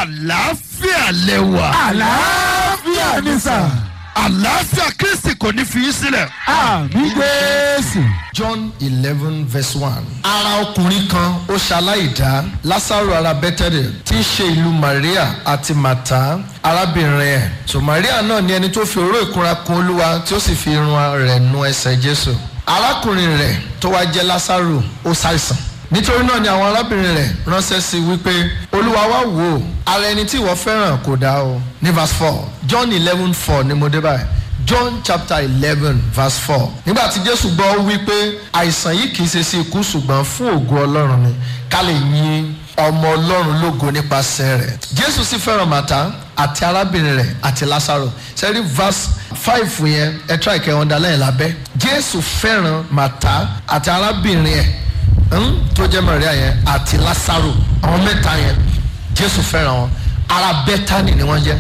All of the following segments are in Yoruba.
àlàáfíà lẹwà. àlàáfíà ni sà. àlàáfíà kristi kò ní fi í sílẹ̀. àmì jésù. John eleven verse one. ara ọkùnrin kan ó ṣaláìdá Lásárù ará Bẹ́tẹ́lì tí í ṣe ìlú Maria àti Màtá arábìnrin ẹ̀. so Maria náà ni ẹni tó fi òró ìkunra kun Olúwa tí ó sì fi irun rẹ̀ nu ẹsẹ̀ Jésù. arákùnrin rẹ̀ tó wá jẹ́ Lásárù ó ṣàìsàn nítorí náà ni àwọn arábìnrin rẹ̀ ránṣẹ́ sí i wípé olúwa wá wò ó ara ẹni tí ìwọ fẹ́ràn kò dá o ní verse four John eleven four ni mo dé báyìí John chapter eleven verse four nígbà tí Jésù gbọ́ ó wí pé àìsàn yìí kì í ṣe sí ikú ṣùgbọ́n fún ògo Ọlọ́run ni ká lè yin ọmọ Ọlọ́run lógo nípasẹ̀ rẹ̀ Jésù sì fẹ́ràn Màtá àti arábìnrin rẹ̀ àti Lásárò sẹ́rí verse five yẹn ẹ try kẹ́ underline lábẹ́ Jésù fẹ́ràn Màtá àti arábìnrin ẹ̀ ń tó jẹ́ Maria yẹn àti Lásárò àwọn mẹ́ta yẹn Jésù fẹ́ràn wọn ará Bẹ́tánì ni wọ́n jẹ́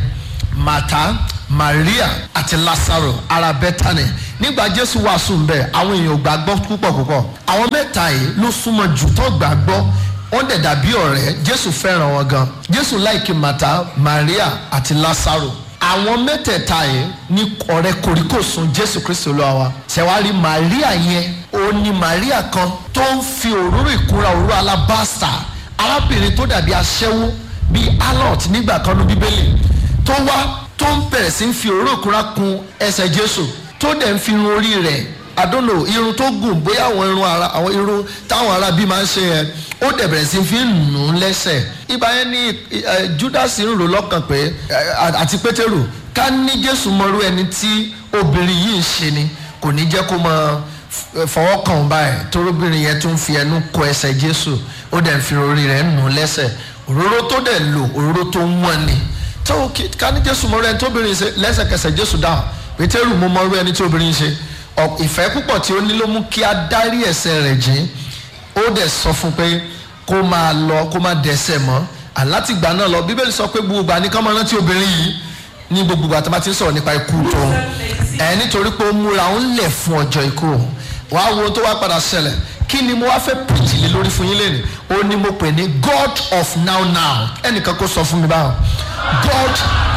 Màtá Maria àti Lásárò ará Bẹ́tánì nígbà Jésù wàásù ń bẹ̀ àwọn èèyàn ò gbàgbọ́ púpọ̀ púpọ̀ àwọn mẹ́ta yìí ló súnmọ́ jù tó gbàgbọ́ wọ́n dẹ̀ dàbí ọ̀rẹ́ Jésù fẹ́ràn wọn gan Jésù láìkí Màtá Maria àti Lásárò àwọn mẹ́tẹ̀ẹ̀ta yìí ní ọ̀rẹ́ kòríkòsùn Jésù Kristi Olúwa wa ṣẹ̀wárí Maria yẹn ó ní Maria kan tó ń fi òróró ìkúra òróró alábàásà arábìnrin tó dàbí aṣẹ́wó bíi alot nígbà kan ní Bíbélì tó wá tó ń bẹ̀rẹ̀ sí ń fi òróró ìkúra kun ẹsẹ̀ Jésù tó dẹ̀ ń fi irun orí rẹ̀ I don't know irun tó gùn bóyá àwọn irun ara àwọn irun táwọn ará bí máa ń ṣe yẹn ó dẹ̀ bẹ̀rẹ̀ sí fi ń nù ún lẹ́sẹ̀ ibà yẹn ní Judas ń rò lọ́kàn pé àti Pétérù ká ní Jésù mọ̀rú ẹni tí obìnrin yìí ń ṣe ni kò ní jẹ́ kó máa fọwọ́ kàn báyìí torobìnrin yẹn tó ń fi ẹnu kọ ẹsẹ̀ Jésù ó dẹ̀ ń fi orí rẹ̀ nù ún lẹ́sẹ̀ òróró tó dẹ̀ lò òróró tó ń wọ́n ni tó ká ní Jésù mọ̀rú ẹni tóbìnrin ṣe lẹ́sẹ̀kẹsẹ̀ Jésù dáhùn Pétérù mo mọ̀rú ẹni tí obìnrin ṣe ìfẹ́ púpọ̀ tí ó ní ló mú kí a dárí ẹ̀ṣẹ̀ rẹ̀ jìn ó dẹ̀ sọ fún pé kó máa lọ kó máa dẹ̀ṣẹ̀ mọ́ àlátìgbà náà lọ bíbélì sọ pé gbogbo ìgbà ní ká máa rántí obìnrin yìí ní gbogbo ìgbà tó bá ti ń sọ̀rọ̀ nípa ikú tó ẹ̀ nítorí pé ó múra ó ń lẹ̀ fún ọjọ́ ikú wàá wo tó wá padà ṣẹlẹ̀ kí ni mo wá fẹ́ pìtì lé lórí fún yín lẹ́nu ó ní mo pè ní God of now now ẹnìkan kó sọ fún mi báwọn God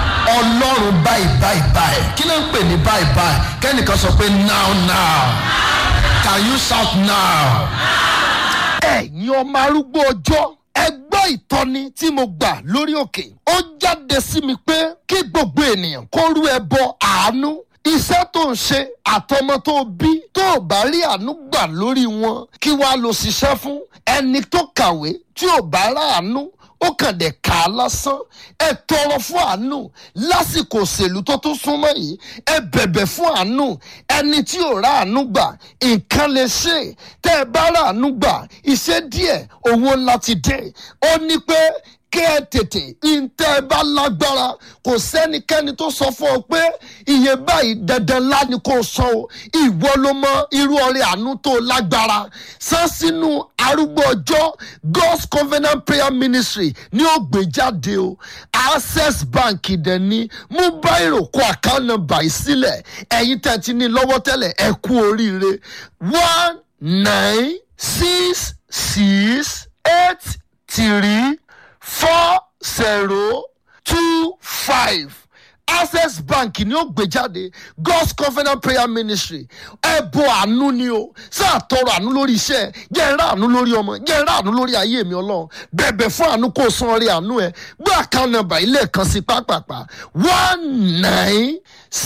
ọlọ́run báyìí báyìí báyìí kí ló ń pè ní báyìí báyìí kẹ́nìkan sọ pé now now can you shout now. ẹ̀yin ọmọ arúgbó ọjọ́ ẹ gbọ́ ìtọ́ni tí mo gbà lórí òkè ó jáde sí mi pé kí gbogbo ènìyàn kó rú ẹbọ àánú iṣẹ́ tó ń ṣe àtọmọ tó bí tó ò bá rí àánú gbà lórí wọn kí wàá lọ ṣiṣẹ́ fún ẹni tó kàwé tí ò bá ráàánú ó kàn dé kà á lásán ẹ tọrọ fún àánú lásìkò òṣèlú tó tún súnmọ́ yìí ẹ bẹ̀bẹ̀ fún àánú ẹni tí ò rà àánú gbà nǹkan lè ṣe tẹ́ ẹ bá rà àánú gbà iṣẹ́ díẹ̀ owó ńlá ti dé ó ní pé kẹ́ ẹ tètè ntẹ́ ẹ bá lágbára kò sẹ́nikẹ́ni tó sọ fún ọ pé iye báyìí dandan ńlá ni kò sọ o ìwọ ló mọ irú ọrẹ àánú tó lágbára san sínú arúgbó ọjọ́ God's Covenant Prayer Ministry ní ó gbé jáde o Access Bank dẹ̀ ní mú báyìí kó account number yìí sílẹ̀ ẹ̀yin tẹ̀ ti ní lọ́wọ́ tẹ́lẹ̀ ẹ kú oríire one nine six six eight three four zero two five access bank ni ó gbé jáde god's covenant prayer ministry ẹbọ àánú ni o sáà tọrọ àánú lórí iṣẹ́ jẹ́ ẹrá àánú lórí ọmọ jẹ́ ẹrá àánú lórí ayé mi Ọlọ́run bẹ̀bẹ̀ fún àánú kó o san orí àánú ẹ gbé account number ilé kan sí pápápá one nine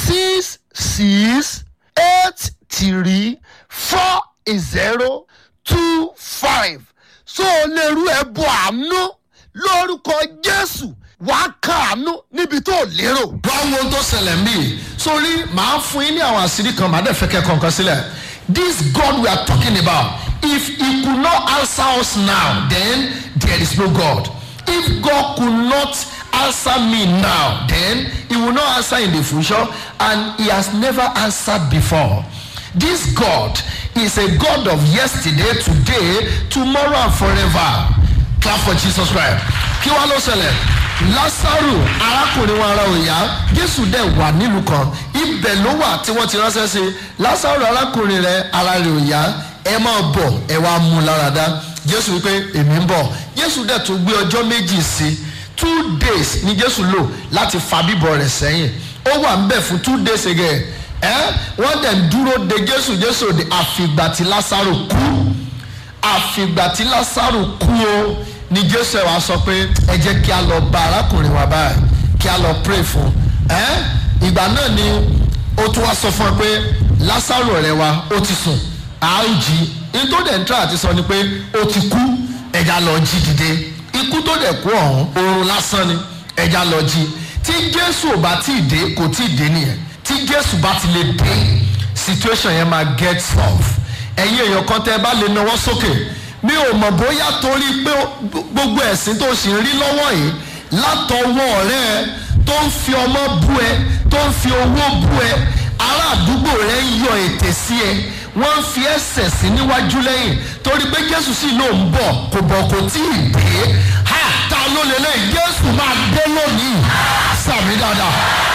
six six eight three four zero two five so o lè rú ẹbọ àánú lórúkọ Jésù wàá kàánú níbi tó lérò. báwo tó ṣẹlẹ̀ ń bì sórí màá fún yín ní àwọn àṣírí kan màá dẹ̀ fẹ́ kẹ́ kọ̀ọ̀kan sílẹ̀ this God we are talking about if he could not answer us now then there is no God if God could not answer me now then he will not answer in the future and he has never answered before this God is a God of yesterday today tomorrow and forever clap for Jesus Christ kí wàá ló ṣẹlẹ̀ lásàrò arákùnrin wọn ara òyà jésù dẹ̀ wà nílùú kan ibẹ̀ ló wà tí wọ́n ti ránṣẹ́ sí lásàrò arákùnrin rẹ̀ ara rẹ̀ òyà ẹ máa bọ̀ ẹ wá mú lára dá jésù wípé èmi ń bọ̀ jésù dẹ̀ tún gbé ọjọ́ méjì sí two days ni jésù lò láti fa bíbọ̀ rẹ̀ sẹ́yìn ó wà ń bẹ̀ fún two days again ẹ́ wọ́n dẹ̀ ń dúró de jésù jésù òde àfìgbà tí lásàrò kú àfìgbà tí lásàrò kú o ni jésù ẹ̀ wá sọ pé ẹ jẹ́ kí a lọ bá arákùnrin wa báyìí kí a lọ pray fún ẹ́ ìgbà náà ni ó tún wá sọ fún ẹ pé lásàrò ọ̀rẹ́ wa ó ti sùn a ó jí nítorí dẹ̀ ń tọ́ àti sọ ni pé ó ti kú ẹja lọ jí dìde ikú tó dẹ̀ kú ọ̀hún oorun lásán ni ẹja lọ jí tí jésù ò bá tí ì dé kò tí ì dé nìyẹn tí jésù bá ti lè dé situation yẹn máa get solve ẹ̀yin èèyàn kan tẹ́ ẹ bá lè nawọ́ sókè mi ò mọ̀ bóyá torí pé gbogbo ẹ̀sìn tó sì ń rí lọ́wọ́ yìí látọwọ́ rẹ tó ń fi ọmọ bú ẹ tó ń fi owó bú ẹ ará àdúgbò rẹ ń yọ ètè sí ẹ wọ́n ń fi ẹsẹ̀ sí níwájú lẹ́yìn torí pé jésù sì ló ń bọ̀ kò bọ̀ kò tí ì dé ha ta ló lélẹ̀ jésù máa dé lónìí sàmì dáadáa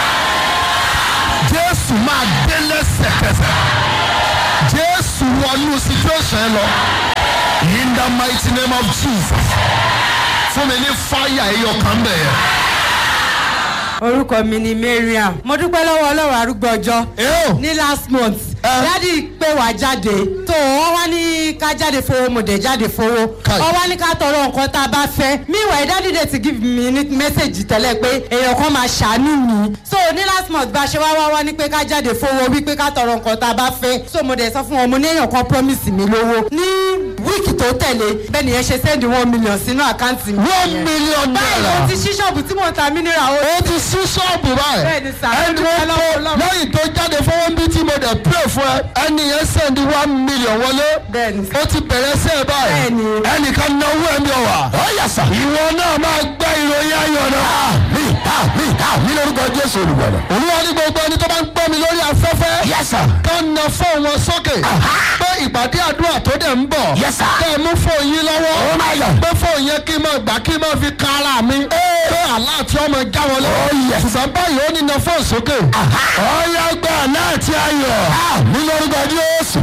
jésù máa dé lẹ́sẹ̀kẹsẹ̀ jésù wọnú situation ẹ lọ in the mighty name of jesus fún mi ní fáyà ẹyọ kan bẹ̀yẹ. orúkọ mi ni mariam mo dúpẹ́ lọ́wọ́ ọlọ́run arúgbó ọjọ́ Ew. ní last month dádì pé wá jáde tó wọ́n wá ní ká jáde fowó mo dẹ̀ jáde fowó Kai. wọ́n wá ní ká tọrọ nǹkan tá a bá fẹ́ meanwhile dádì dẹ̀ ti give me ní message tẹ́lẹ̀ pé èèyàn kan máa ṣàánú mi so ní last month bá a ṣe wá wá wá ní pé ká jáde fowó wípé ká tọrọ nǹkan tá a bá fẹ́ so mo dẹ̀ sọ fún wọn mo ní èèyàn kan promise mi lówó ní wíìkì tó tẹ̀lé bẹ́ẹ̀ nìyẹn ṣe send one million sínú àkáǹtì mi one million báyìí naira mo ti ṣí ṣọ́ọ̀bù tí mo ta mineral ó ó ti sí ṣọ́ọ̀bù báyìí Bẹ́ẹ̀ni sà, ẹni ó dúpẹ́ tó lọ́wọ́ Ọlọ́run. lẹ́yìn tó jáde fọwọ́ bí tí mo dẹ̀ pray fún ẹ ẹni yẹn send one million wọlé Bẹ́ẹ̀ni sà. ó ti bẹ̀rẹ̀ sí ẹ báyìí Bẹ́ẹ̀ni. ẹnìkan náwó ẹ̀mí ọ̀wà ó yẹ sà ìwọ náà máa gbẹ́ ìròyìn ayọ̀ náà mi ha mi ha mi lórúkọ jésù olùgbàlà olúwa ní gbogbo ẹni tó bá ń gbọ́ mi lórí afẹ́fẹ́ yes sir kán na fóun wọn sókè pé ìpàdé àdúrà tó dẹ̀ ń bọ̀ yes sir kẹ́ ẹ mú fóun yín lọ́wọ́ oh my god pé fóun yẹn kí n máa gbà kí n máa fi ka ara mi pé àlá àti ọmọ já wọlé ṣùgbọ́n báyìí ó ní na fóun sókè ọ̀ya gbà náà ti ayọ̀ mi lórúkọ jésù